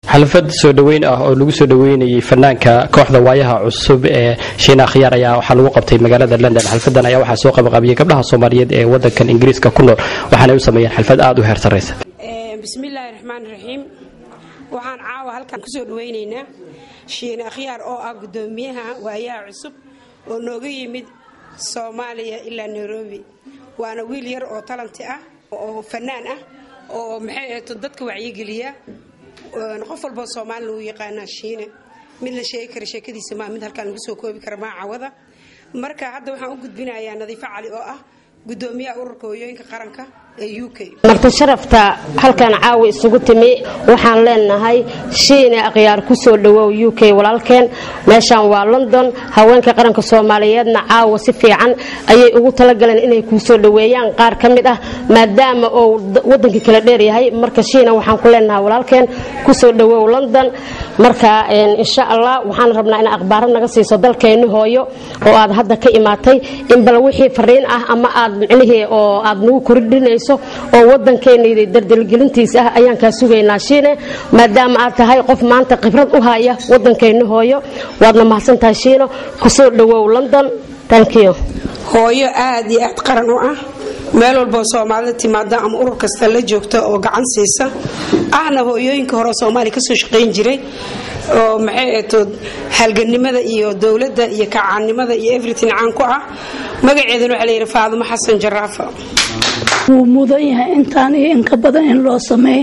xalfad soo dhoweyn ah oo lagu soo dhoweynayay fanaanka kooxda waayaha cusub ee shiina khiyaar ayaa waxaa lagu qabtay magaalada london xalfadan ayaa waxaa soo qabaqabiyey gabdhaha soomaaliyeed ee wadankan ingiriiska ku nool waxaanay u sameeyeen xalfad aad u heer sarraysa bismillaahi raxmaan raxiim waxaan caawa halkan kusoo dhaweynaynaa shiine akhyaar oo ah gudoomiyaha waayaha cusub oo nooga yimid soomaaliya ilaa nairobi waana wiil yar oo talanti ah oo fanaan ah oo maxay ahayto dadka wacyigeliya qof walboo soomaalina uu yaqaanaa shiine mid la sheegi kara sheekadiisa maa mid halkaan lagu soo koobi kara maa cawada marka hadda waxaan u gudbinayaa nadiifo cali oo ah gudoomiyaha ururka hooyooyinka qaranka ee u k marti sharafta halkan caawa isugu timi waxaan leenahay shiine akhyaar ku soo dhowow u k walaalkeen meeshaan waa london haweenka qaranka soomaaliyeedna caawa si fiican ayay ugu talagaleen inay kuu soo dhoweeyaan qaar ka mid ah maadaama uu wadankii kala dheeryahay marka shiina waxaan ku leenahay walaalkeen ku soo dhowow london marka insha allah waxaan rabnaa ina akhbaaro naga siiso dalkeenni hooyo oo aad hadda ka imaatay in bal wixii fariin ah ama aad micnihii oo aad nagu kordhinayso oo wadankeena dardelgelintiisa ah ayaan kaa sugaynaa shiine maadaama aad tahay qof maanta khibrad u haya wadankeena hooyo waadna mahadsantahay shiino kusoo dhowow london tankiyo hooyo aad iyo aad qaran u ah meel walboo soomaalida timaada ama urur kasta la joogta oo gacan siisa ahna hooyooyinka hore soomaaliya kasoo shaqayn jiray oo maxay ahtood halganimada iyo dowladda iyo kacaannimada iyo everything caan ku ah magaceedana waxaa layidhi faadumo xasan jaraafa wuu mudan yahay intaan iyo inka badan in loo sameeyo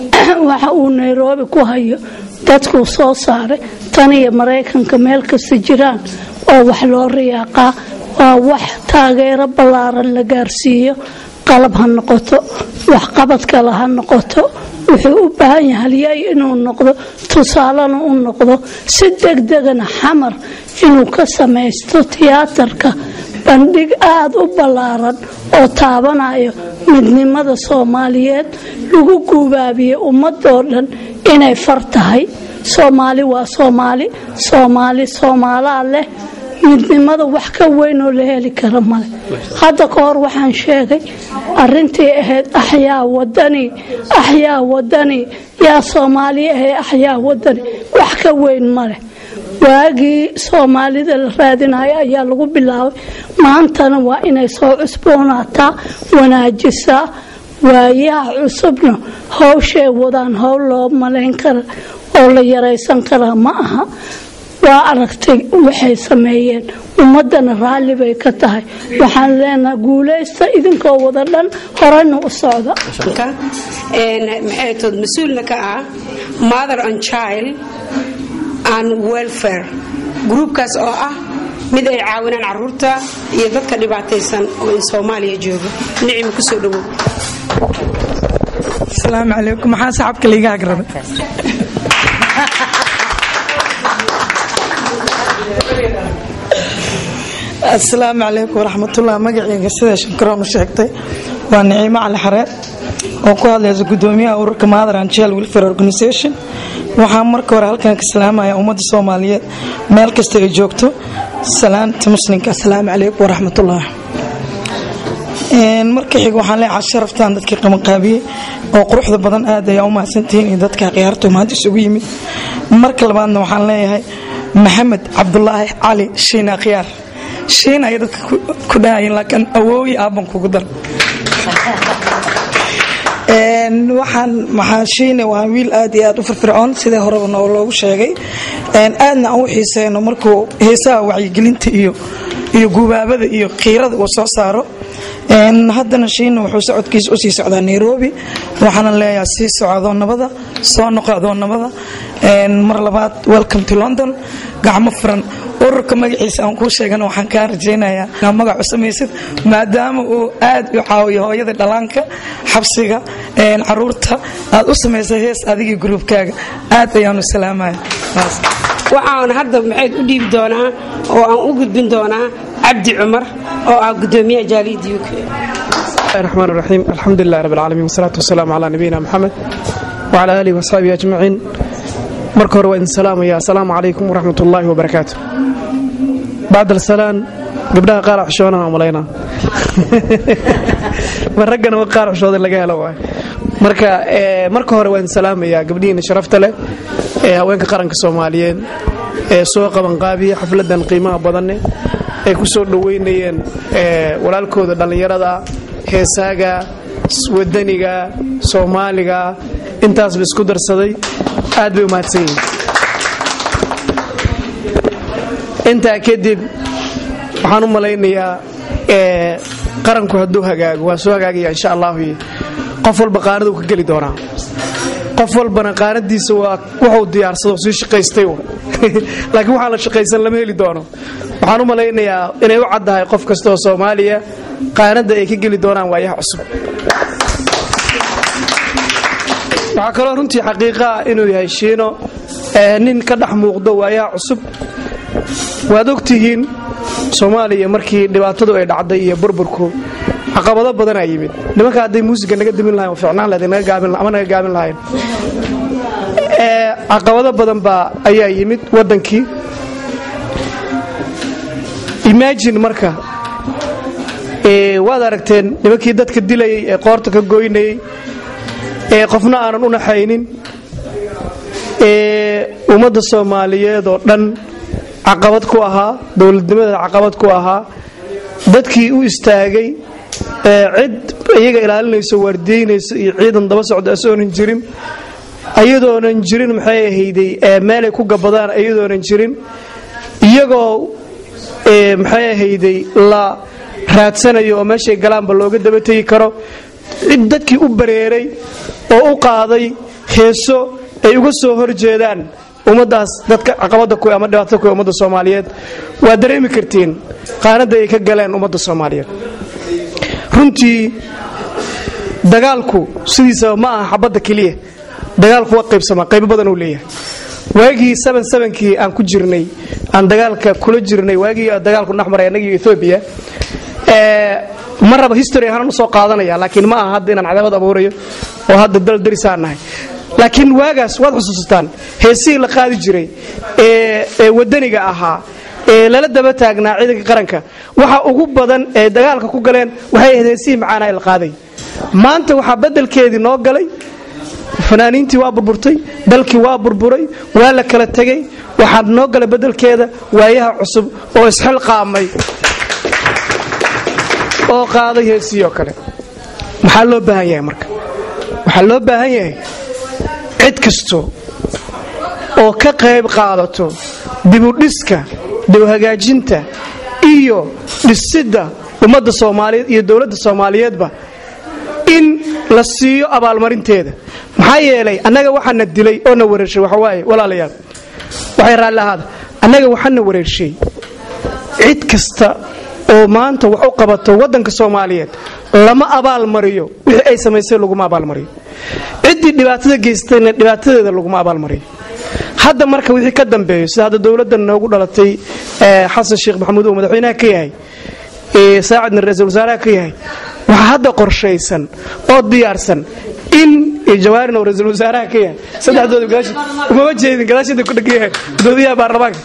waxa uu nairobi ku hayo dadkuu soo saaray tan iyo maraykanka meel kasta jiraan oo wax loo riyaaqaa waa wax taageero ballaaran la gaarsiiyo qalab ha noqoto waxqabad kale ha noqoto wuxuu u baahan yahay halyay inuu noqdo tusaalena u noqdo si degdegana xamar inuu ka samaysto tiyaatarka bandhig aada u ballaaran oo taabanayo midnimada soomaaliyeed lagu guubaabiyo ummadoo dhan inay far tahay soomaali waa soomaali soomaali soomaalaa leh midnimada wax ka weyn oo la heli kara male hadda ka hor waxaan sheegay arintii ahayd axyaa wadani axyaa wadani yaa soomaali ahee axyaa wadani wax ka weyn maleh waagii soomaalida la raadinayo ayaa lagu bilaabay maantana waa inay soo cusboonaataa wanaajisaa waayaha cusubna howshay wadaan howl loo malayn kara oo la yaraysan karaa ma aha waa aragtay waxay sameeyeen ummadana raalli bay ka tahay waxaan leenahay guulaysta idinkoo wada dhan horena u socda maxay tood mas-uulna ka ah mother and child and welfare gruubkaas oo ah mid ay caawinaan caruurta iyo dadka dhibaataysan oo in soomaaliya jooga nicima kusoo dhawow asalaamu calaykum maxaa saxabka laiga agrabay asalaamu calaykum waraxmatullah magaceyga sida shankaroon u sheegtay waa niciimo cali xareed oo ku hadlaysa gudoomiyaha ururka mother and child welfare organisation waxaa marka hore halkan ka salaamaya ummadda soomaaliyeed meel kasta ay joogto salaamta muslimka asalaamu calaykum waraxmatullah marka xig waxaan leeyahay sharaftan dadkii qabanqaabiyey oo quruxda badan aad ayaa u mahadsantihiin iyo dadka khiyaartu maanta isugu yimid marka labaadna waxaan leeyahay maxamed cabdulaahi cali shiina khiyaar shiin ay dadka ku dhahayin laakiin awooyi aabban kugu dar waxaan maxaa shiine waa wiil aad iyo aad u firfircoon sidii horeba noo loogu sheegay aadna aan u xiiseyno markuu heesaha wacyigelinta iyo iyo gubaabada iyo khiirada uu soo saaro haddana shiina wuxuu socodkiisa usii socdaa nairobi waxaana leeyahay sii socdo nabada soo noqo nabada mar labaad welcome to london gacmo furan ururka magaciisa aan kuu sheegana waxaan kaa rajaynayaa inaad magac u samaysid maadaama uu aad u caawiyo hooyada dhalaanka xabsiga caruurta aad u samaysa hees adigii gruubkaaga aad ayaanu salaamaya waxaan hadda maxayd u dhiibi doonaa oo aan u gudbin doonaa cabdi cumar oo ah gudoomiyaha jaaliyadda u k الرحمن الرحيم الحمد لله رب العالمين والصلاة والسلام على نبينا محمد وعلى آله وصحبه أجمعين marka hore waa idin salaamaya asalaamu calaykum waraxmat ullaahi wabarakaatu bacd alsalaan gabdhaha qaar xushoonaan malaynaa ma raggana qaar xushooda laga helo waay marka marka hore waan salaamayaa gabdhihiina sharafta leh ee haweenka qaranka soomaaliyeed ee soo qabanqaabiya xafladan qiimaha badanne ay ku soo dhoweynayeen walaalkooda dhallinyarada heesaaga wadaniga soomaaliga intaasba isku darsaday aad bay u mahadsan yihiin intaa kadib waxaan u malaynayaa qaranku hadduu hagaago waa soo hagaagaya insha allahu qof walba qaanaduu ka geli doonaa qof walbana qaanadiisa waa wuxuu diyaarsado sii shaqaystay laakiin waxaa la shaqaysan lama heli doono waxaan u malaynayaa inay u caddahay qof kasta oo soomaaliya qaanadda ay ka geli doonaan waayaha cusub waxaa kaloo runtii xaqiiqaa inuu yahay shiino nin ka dhex muuqdo waayaha cusub waad ogtihiin soomaaliya markii dhibaatadu ay dhacday iyo burburku caqabado badanaa yimid nimanka hadday muusiga naga dimin lahayn ficnaan leed ama naga gaabin lahayn caqabado badan baa ayaa yimid waddankii imagine marka waad aragteen nimankii dadka dilayay ee qoorta ka goynayay ee qofna aanan u naxaynin ee ummadda soomaaliyeed oo dhan caqabad ku ahaa dowladnimadeeda caqabad ku ahaa dadkii u istaagay cid iyaga ilaalinayso waardiyeynayso iyo ciidan daba socda asoonan jirin ayadoonan jirin maxay ahayday meelay ku gabadaan ayadoonan jirin iyagoo maxay ahayday la raadsanayo oo meeshay galaanba looga daba tegi karo cid dadkii u bareeray oo u qaaday heeso ay uga soo horjeedaan ummadaas dadka caqabada ku ama dhibaatada ku ummadda soomaaliyeed waa dareemi kartiin qaanada ay ka galeen ummadda soomaaliyeed runtii dagaalku sidiisaba ma aha xabadda keliya dagaalku waa qaybsamaa qaybo badan uu leeyahay waagii kii aan ku jirnay aan dagaalka kula jirnay waagii dagaalku dhexmaray annagiiyo ethoobiya ma raba history ahaan usoo qaadanaya laakiin ma aha hadda inaan cadaawad abuurayo oo hadda dal darisaan nahay laakiin waagaas waad xusuusataan heesihii la qaadi jiray ee wadaniga ahaa ee lala daba taagnaa ciidanka qaranka waxa ugu badan ee dagaalka ku galeen waxay ahayd heesihii macaana la qaaday maanta waxaa bedelkeedii noo galay fanaaniintii waa burburtay dalkii waa burburay waa la kala tegay waxaa noo galay bedelkeeda waayaha cusub oo isxilqaamay oo qaaday heesihii oo kale maxaa loo baahan yahay marka waxaa loo baahan yahay cid kasto oo ka qayb qaadato dibudhiska dibhagaajinta iyo dhisidda ummadda soomaaliyeed iyo dowladda soomaaliyeedba in la siiyo abaalmarinteeda maxaa yeelay annaga waxaana dilay oo na wareershay waxawaaye walaalayaal waxay raalli ahaada annaga waxaana wareershay cid kasta oo maanta wax u qabato waddanka soomaaliyeed lama abaalmariyo wixii ay samaysay laguma abaalmariyo ciddii dhibaatada geystayna dhibaatadeeda laguma abaalmariyo hadda marka wixii ka dambeeyo sida hadda dowladdan noogu dhalatay xasan sheekh maxamuud oo madaxweynaha ka yahay saacidna ra-iisul wasaaraha ka yahay waxaa hadda qorshaysan oo diyaarsan in jawaarin oo ra-iisul wasaaraha ka yahay saddexdooda umama jeedin gadaasheeda ku dhegan yahay gudoomiyaha baarlamaanka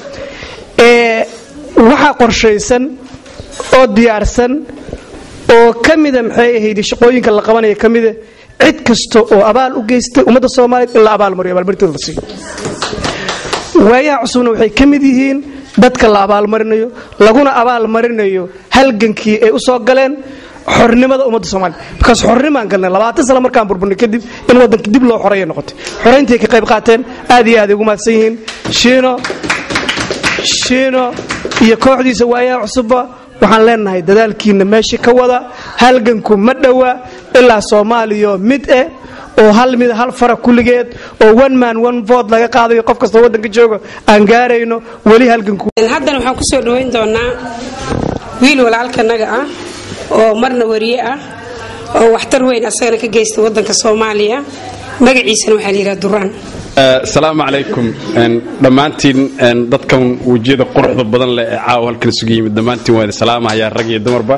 waxaa qorshaysan oo diyaarsan oo ka mida maxay ahayd shaqooyinka la qabanaya ka mida cid kasta oo abaal u geystay ummadda soomaaliyeed in la abaalmariyo abaalmarinteeda la siiyo waayaha cusubna waxay ka mid yihiin dadka la abaalmarinayo laguna abaalmarinayo halgankii ay u soo galeen xornimada ummadda soomaliya markaas xornimaan galnay labaatan sano markaan burburnay kadib in waddanka dib loo xoreeya noqotay xorayntii ka qayb qaateen aad iyo aad ay ugu mahadsan yihiin shiino shiino iyo kooxdiisa waayaha cusubba waxaan leenahay dadaalkiina meesha ka wada halganku ma dhowa ilaa soomaaliya mid eh oo hal mid hal fara kulligeed oo one man one vote laga qaadayo qof kasta waddanka jooga aan gaarayno weli halganku haddana waxaan ku soo dhoweyn doonaa wiil walaalkanaga ah oo marna wariye ah oo waxtar weyn asagana ka geysta waddanka soomaaliya magaciisana waxaa la yidhaha duraan asalaamu calaykum dhammaantiin dadkan wejiyada quruxda badan leh ee caawa halkan isugu yimid dhammaantiin waa idin salaamahayaa rag iyo dumarba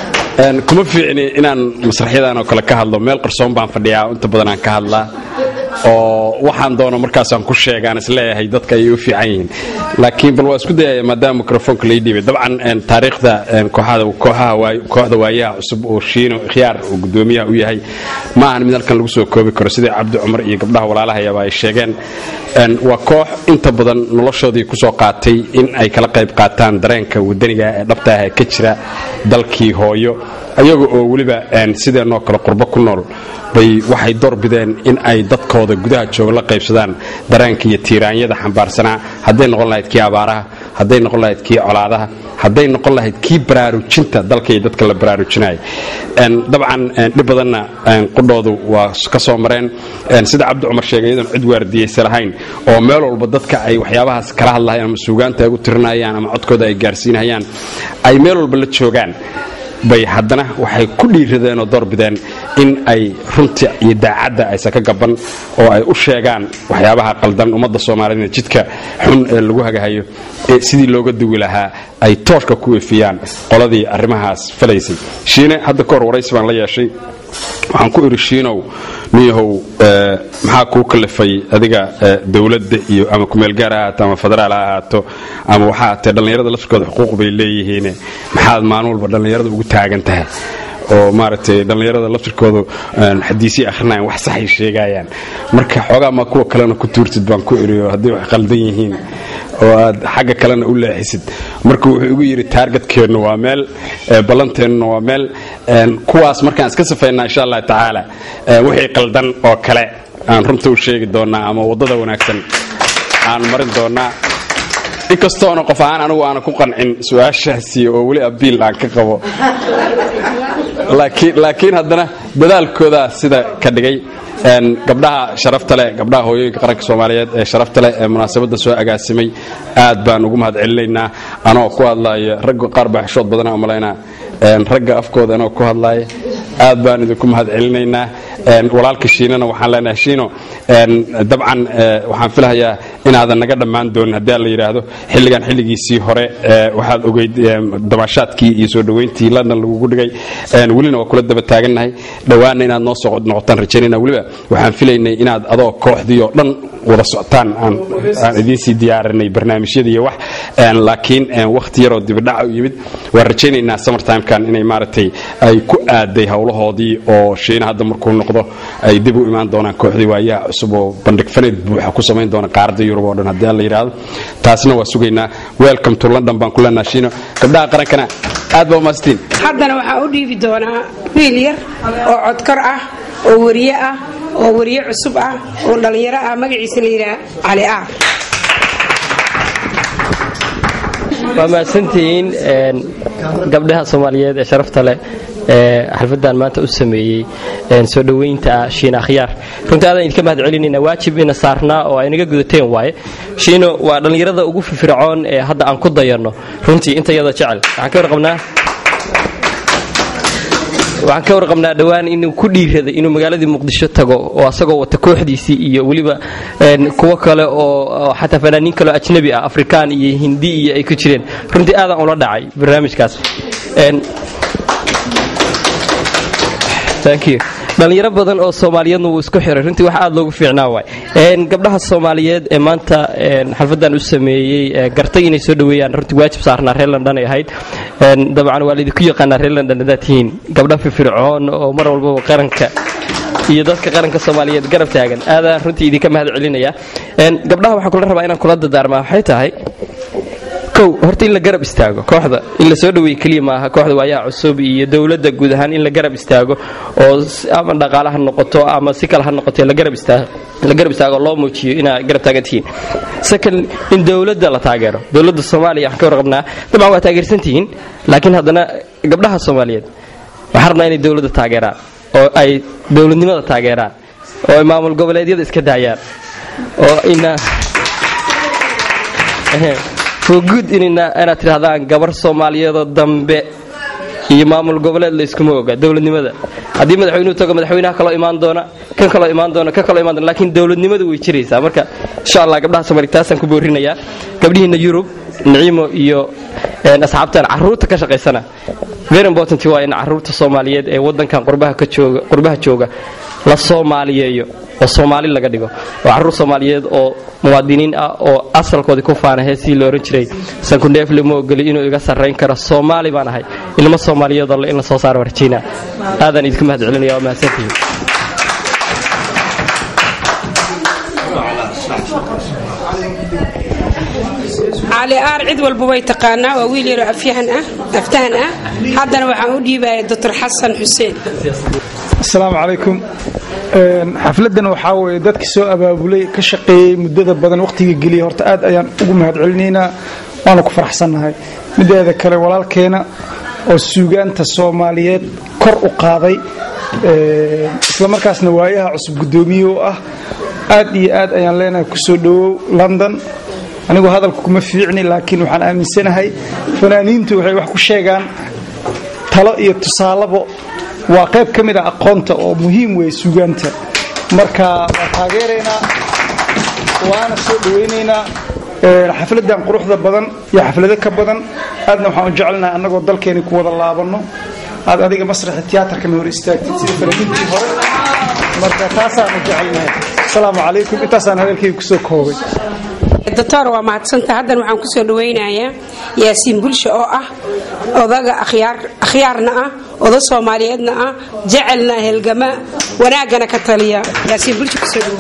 kuma fiicni inaan masraxyadan oo kale ka hadlo meel qarsoon baan fadhiyaa inta badan aan ka hadlaa oo waxaan doono markaasaan ku sheegaan isleeyahay dadka ayay u fiican yihiin laakiin bal waa isku dayaya maadaama mikrofoonka lai dhiibay dabcan taariikhda kooxda waayaha cusub oo shiino khiyaar oo gudoomiyaha u yahay ma ahan mid halkan lagu soo koobi karo sidai cabdi cumar iyo gabdhaha walaalahayaba ay sheegeen waa koox inta badan noloshoodii kusoo qaatay in ay kala qayb qaataan dareenka wadaniga ee dhabta ah ee ka jira dalkii hooyo ayaga oo weliba sideenoo kale qurbo ku nool bay waxay doorbideen in ay dadkooda gudaha jooga la qaybsadaan dareenka iyo tiiraanyada xambaarsanaa hadday noqon lahayd kii abaaraha hadday noqon lahayd kii colaadaha hadday noqon lahayd kii baraarujinta dalka iyo dadka la baraarujinaya dabcan dhib badanna qudhoodu waa ka soo mareen sida cabdi cumar sheegay iyadoon cid waardiyeysa lahayn oo meel walba dadka ay waxyaabahaas kala hadlahayaan ama suugaanta ay u tirinayaan ama codkooda ay gaarsiinayaan ay meel walba la joogaan bay haddana waxay ku dhiiradeen oo doorbideen in ay runta iyo daacadda aysan ka gaban oo ay u sheegaan waxyaabaha qaldan ummadda soomaaliyed jidka xun ee lagu hagahayo sidii looga duwi lahaa ay tooshka ku weefiyaan qoladii arrimahaas falaysay shiine hadda ka hor waraysi baan la yeeshay waxaan ku idhi shiinow niyahow maxaa kuu kalifay adiga dowladda iyo ama kumeelgaar ha ahaato ama federaal ha ahaato ama waxaa atee dhallinyarada laftirkooda xuquuq bay leeyihiin maxaad maalin walba dhallinyarada ugu taagan tahay oo maaragtay dhallinyarada laftirkoodu xadiisii akhrinayan wax saxay sheegayaan marka xoogaa maa kuwa kalena ku tuurtid baan ku iriyo hadday wax qaldan yihiin oo aad xagga kalena u leexisid marka wuxuu igu yidhi taargetkeennu waa meel ballanteennuna waa meel kuwaas markaan iska safaynaa insha allah tacaala wixii qaldan oo kale aan runta u sheegi doonnaa ama waddada wanaagsan aan marin doonnaa inkastoona qof ahaan anigu aana ku qancin su-aashaasi oo weli abiil aan ka qabo laakiin haddana dadaalkoodaa sida ka dhigay gabdhaha sharafta leh gabdhaha hooyooyinka qaranka soomaaliyeed ee sharafta leh ee munaasabadda soo agaasimay aad baan ugu mahad celinaynaa anoo ku hadlaaya ragga qaar baa xishood badana umalaynaa ragga afkooda anoo ku hadlaaya aad baan idinku mahad celinaynaa walaalka shiinana waxaan leenahay shiino dabcan waxaan filahayaa inaadan naga dhammaan doonin haddii aan la yidhaahdo xilligan xilligiisii hore waxaad ogeyd dabaashaadkii iyo soo dhoweyntii london lagugu dhigay welina waa kula daba taagannahay dhowaanna inaad noo soo noqotaan rajaynayna weliba waxaan filaynay inaad adoo kooxdii oo dhan wada socotaan aan idiinsii diyaarinay barnaamijyada iyo wax laakiin wakhti yaroo dibidhaca u yimid waan rajaynaynaa summertimekan inay maaragtay ay ku aaday howlahoodii oo shiina hadda markuu noqdo ay dib u imaan doonaan kooxdii waayaha cusub oo bandhig faneed buuxa ku samayn doona qaaradda yurub oo dhan haddii aan la yidhaahdo taasna waa sugaynaa welcome to london baan ku leenaha shiino gabdhaha qarankana aad baa umaastiin haddana waxaan u dhiibi doonaa wiil yar oo codkor ah oo wariye ah oo wariye cusub ah oo dhallinyaro ah magaciisa la yidhaha cali aar waa mahadsantihiin gabdhaha soomaaliyeed ee sharafta leh ee xalfadan maanta u sameeyey soo dhoweynta shiina akhyaar runtii aadaan idinka mahad celinayna waajib ina saarnaa oo ay naga gudateen waaye shiino waa dhallinyarada ugu firfircoon ee hadda aan ku dayanno runtii intayada jecel waxaan ka warqabnaa waxaan ka warqabnaa dhowaan inuu ku dhiiraday inuu magaaladii muqdisho tago oo asagoo wata kooxdiisii iyo weliba kuwo kale oo xataa fanaaniin kaleo ajnabi ah afrikaan iyo hindi iyo ay ku jireen runtii aadaan ula dhacay barnaamijkaas dhalinyaro badan oo soomaaliyeedna wuu isku xiray runtii wax aad loogu fiicnaa waay gabdhaha soomaaliyeed ee maanta xalfadan u sameeyey gartay inay soo dhoweeyaan runtii waajib saarnaa reer london ay ahayd dabcan waa laydinku yaqaanaa reer london haddaad tihiin gabdha firfircoon oo mar walbaba qaranka iyo dadka qaranka soomaaliyeed garab taagan aadaan runtii idinka mahad celinaya gabdhaha waxaan kula rabaa inaan kula dadaarmaa waxay tahay kow horta in la garab istaago kooxda in la soo dhaweeye keliya maaha kooxda waayaha cusub iyo dowladda guud ahaan in la garab istaago oo ama dhaqaale ha noqoto ama si kale ha noqoto la garab istaago la garab istaago loo muujiyo inaa garab taagan tihiin second in dowladda la taageero dowladda soomaaliya waxaan ka warqabnaa dabcan waa taageersan tihiin laakiin haddana gabdhaha soomaaliyeed waxaan rabnaa inay dowladda taageeraan oo ay dowladnimada taageeraan oo ay maamul goboleedyada iska daayaan oo ina guud inaad tidhahdaan gabar soomaaliyeedoo dambe iyo maamul goboleed layskuma oga dowladnimada haddii madaxweynuhu tago madaxweynaha kaloo imaan doona kan kaloo imaan doona kan kaloo imaan doona laakiin dowladnimadu way jiraysaa marka insha allah gabdhaha soomaaliya taasaan ku boorinayaa gabdhihiina yurub niciimo iyo asxaabtan caruurta ka shaqaysana very important waa in caruurta soomaaliyeed ee wadankan qurbaha ka jooga qurbaha jooga la soomaaliyeeyo oo soomaali laga dhigo oo caruur soomaaliyeed oo muwaadiniin ah oo asalkoodii ku faana heesii la ohan jiray sankundheef lama ogoli inuu iga sarrayn karo soomaali baan ahay ilmo soomaaliyeedoo in la soo saaro warjiina aadaan idinku mahad celinaya waa mahadsantihiin cali aar cid walba way taqaanaa waa wiil yaroo afyahan ah aftahan ah haddana waxaan u dhiibaya doctor xasan xuseen asalaamu calaykum xafladan waxaa weye dadkii soo abaabulay ka shaqeeyey muddada badan wakhtiga geliyay horta aad ayaan ugu mahad celinaynaa waana ku faraxsannahay mideeda kale walaalkeena oo suugaanta soomaaliyeed kor u qaaday islamarkaasna waayaha cusub guddoomiye u ah aad iyo aad ayaan leenahay kusoo dhowow london anigu hadalka kuma fiicni laakiin waxaan aaminsanahay fanaaniintu waxay wax ku sheegaan talo iyo tusaalabo waa qayb ka mid ah aqoonta oo muhiim weeye suugaanta marka waa taageeraynaa waana soo dhawaynaynaa xafladan quruxda badan iyo xaflado ka badan aadna waxaan u jecelnahay annagoo dalkeeni ku wada laabanno aad adiga masraxa tiyaatarkana hor istaagtid sida fanaaniintii hore marka taasaanu jecelnahay asalaamu calaykum intaasaan hadalkayga kusoo koobay doctor waa mahadsanta haddan waxaan kusoo dhawaynayaa yaasiin bulsho oo ah odaga akhyaarna ah oda soomaaliyeedna ah jecelna helgama wanaaggana ka taliya yaasiin bulsho kusoo dhawo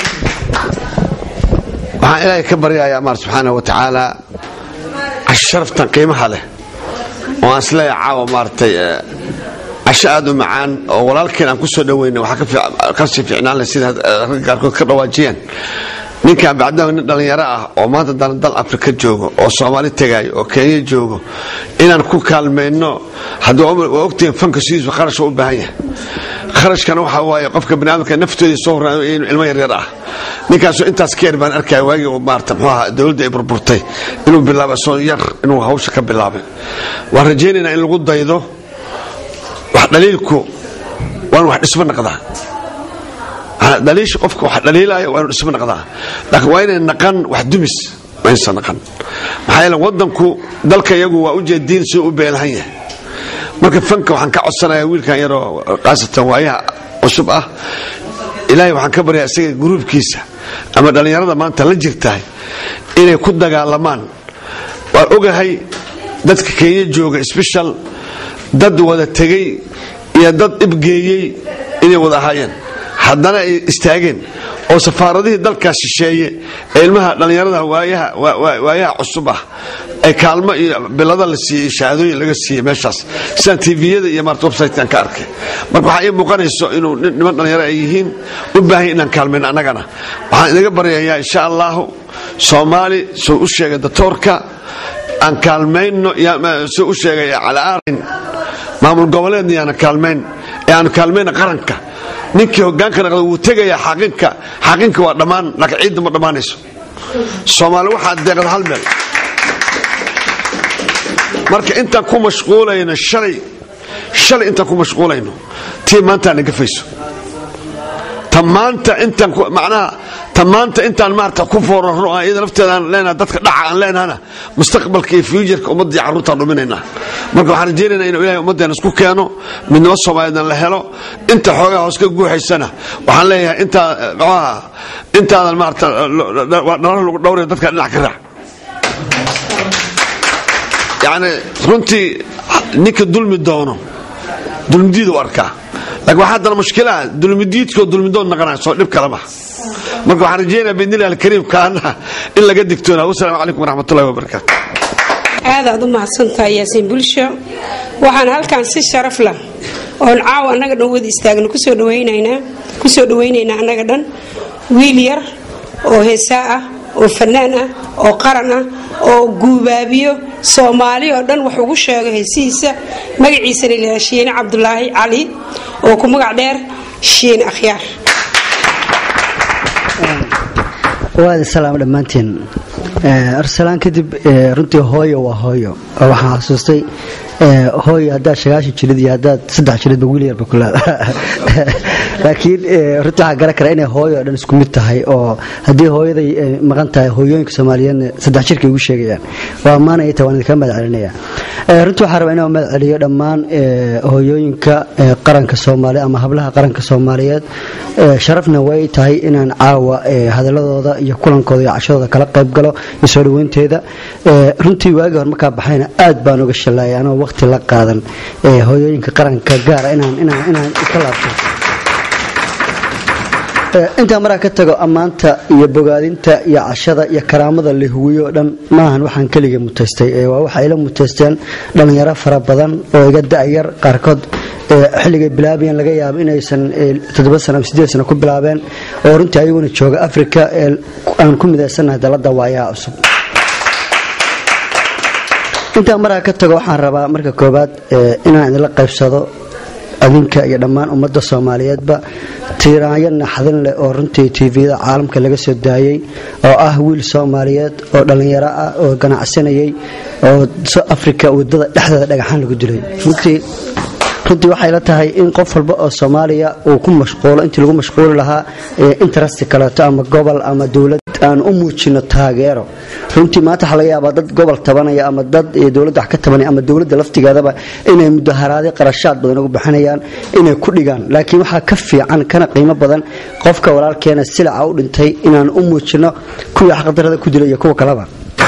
waxaan ilaahay ka baryayaa maar subxaana wa tacaala casho sharaftan qiimaha leh oo aan isleeyahay caawa maaragtay casho aad u macaan oo walaalkeen aan ku soo dhawayna waxaa ka sii fiicnaan leh sida ragga qaarkood ka dhawaajiyeen ninkan bacdaho nin dhallinyaro ah oo maanta dal dal afrika joogo oo soomaali tegaayo oo kenya joogo inaan ku kaalmayno haddii waa ogtihiin fanka sidiisu kharash u baahan yahay kharashkana waxa waaye qofka baniaadamka naftoodii soo horaayo inuu ilmo yaryar ah ninkaasu intaas ka yar baan arkaya waagii uu maarata muxuu ahaa dowladda ay burburtay inuu bilaabay soo yar inuu hawsha ka bilaabay waan rajaynaynaa in lagu daydo wax dhaliilku waan wax dhismo naqdaa dhaliisha qofka wax dhaliilaya waa inu dhismo naqdaa laakiin waa inay naqan wax dumis waa inaysan naqan maxaa yeele waddanku dalka iyagu waa ujeediin siduu u beelahan yahay marka fanka waxaan ka codsanayaa wiilkan yaroo khaasatan waayaha cusub ah ilaahay waxaan ka baryaa isaga gruubkiisa ama dhallinyarada maanta la jirtahay inay ku dagaalamaan waan ogahay dadka kenya jooga sbeshal dad wada tegey iyo dad ibgeeyey inay wada ahaayeen haddana ay istaageen oo safaaradihii dalkaas shisheeye ee ilmaha dhallinyarada waayaha cusub ah ay kaalmo iyo bilada la siiyey shahaadooyin laga siiyey meeshaas sidaan tviyada iyo maarta websitekan ka arkay marka waxaa ii muuqanayso inuu niman dhallinyaro ay yihiin u baahan inaan kaalmayno annagana waxaan inaga baryayaa insha allahu soomaali suu u sheegay datoorka aan kaalmayno suu u sheegay calaarin maamul goboleedna yaana kaalmayn ee aanu kaalmayna qaranka ninkii hogaanka naqda wuu tegayaa xaaqinka xaaqinka waa dhammaan laakiin ciidda ma dhammaanayso soomaali waxaa deeqda hal meel marka intaan ku mashquulayno shalay shalay intaan ku mashquulayno tii maanta aan gafayso ta maanta intaan macnaha ta maanta intaan maarata ku foorarno aan iyada lafteeda aan leenaha dadka dhaca aan leenahana mustaqbalka iyo fuujarka ummadda iyo carruurtaan dhuminaynaa marka waxaan rajaynaynaa inuu ilahay ummaddeena isku keeno midnimo soomaaliyeedna la helo inta xoogaa hoos ka guuxaysana waxaan leeyahay intaa maxuaha intaadan maarata dhalar lagu dhowraya dadka dhinac ka raac yacni runtii ninka dulmi doono dulmidiid u arkaa laakiin waxaa haddana mushkilaha dulmidiidkoo dulmidood naqanaya soo dhib kale maha marka waxaan rajaynaya biidnillahi alkariim kaana in laga digtoonaa wasalaamu calaykum waraxmatullahi wabarakaatu aadaad u mahadsantahay yaasiin bulsho waxaan halkan si sharaf lah oon caawa annaga dhan wada istaagno kusoo dhawaynaynaa kusoo dhawaynaynaa annaga dhan wiil yar oo heesaa ah oo fanaan ah oo qaran ah oo guubaabiyo soomaali oo dhan wax ugu sheego heesihiisa magaciisana ilaha shiine cabdulaahi cali oo ku magac dheer shiine akhyaar waad salaam dhammaantiin arsalaan kadib runtii hooyo waa hooyo waxaan xasuustay hooy haddaad sagaashan jirid iyo haddaad saddex jiridba wiil yarba ku leeda laakiin runtii waxaa garan kara inay hooyo oo dhan isku mid tahay oo haddii hooyaday maqan tahay hooyooyinka soomaaliyeedna saddex jirkay ugu sheegayaan waa ammaanaya ta waan idinka mahad celinaya runtii waxaa rabaa inaan mahad celiyo dhammaan hooyooyinka qaranka soomaaliya ama hablaha qaranka soomaaliyeed sharafna way tahay inaan caawa hadaladooda iyo kulankooda iyo cashadooda kala qayb galo iyo soo dhaweynteeda runtii waagii hore markaa baxayna aad baan uga shallaayay anoo waqti la qaadan hooyooyinka qaranka gaara inaan ka laabto intaa maraa ka tago ammaanta iyo bogaadinta iyo cashada iyo karaamada la huwiyo o dhan maahan waxaan keliga mutaystay waa waxa ila mutaysteen dhallinyaro fara badan oo iga da'yar qaarkood xilligay bilaabayeen laga yaabo inaysan toddoba sano ama sideed sano ku bilaabeen oo runtii ayaguna jooga africa aan ku midaysannahay dalladda waayaha cusub intaa maraa ka tago waxaan rabaa marka koobaad inaan idinla qaybsado adinka iyo dhammaan ummadda soomaaliyeedba tiiraanyo naxdin leh oo runtii tvda caalamka laga soo daayey oo ah wiil soomaaliyeed oo dhallinyaro ah oo ganacsanayay oo africa wadada dhexdeeda dhagaxaan lagu dilay runtii runtii waxay la tahay in qof walba oo soomaaliya uu ku mashquulo intii lagu mashquuli lahaa interest kaleeto ama gobol ama dowlad aan u muujino taageero runtii maanta waxaa laga yaabaa dad gobol tabanaya ama dad dowladda wax ka tabanaya ama dowladda laftigeedaba inay mudaharaadyo qarashaad badan ugu bixinayaan inay ku dhigaan laakiin waxaa ka fiican kana qiimo badan qofka walaalkeena silaca u dhintay inaan u muujino kuwii xaqdarada ku dilay iyo kuwa kaleba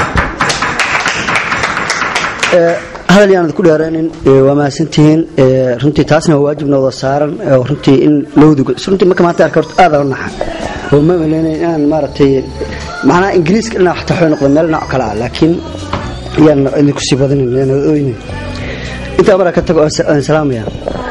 hadal yaanad ku dheeraynin waa mahadsantihiin runtii taasna waa waajibna wada saaran oo runtii in lowduga runtii marka maanta arka horta aad naxa oo ma maleynay inaan maaragtay macnaha ingiriiska dhinac xataa waxay noqda meel nooc kale ah laakiin yaan idinku sii badinin yaan ooynin intaa maraa ka tago aan salaamaya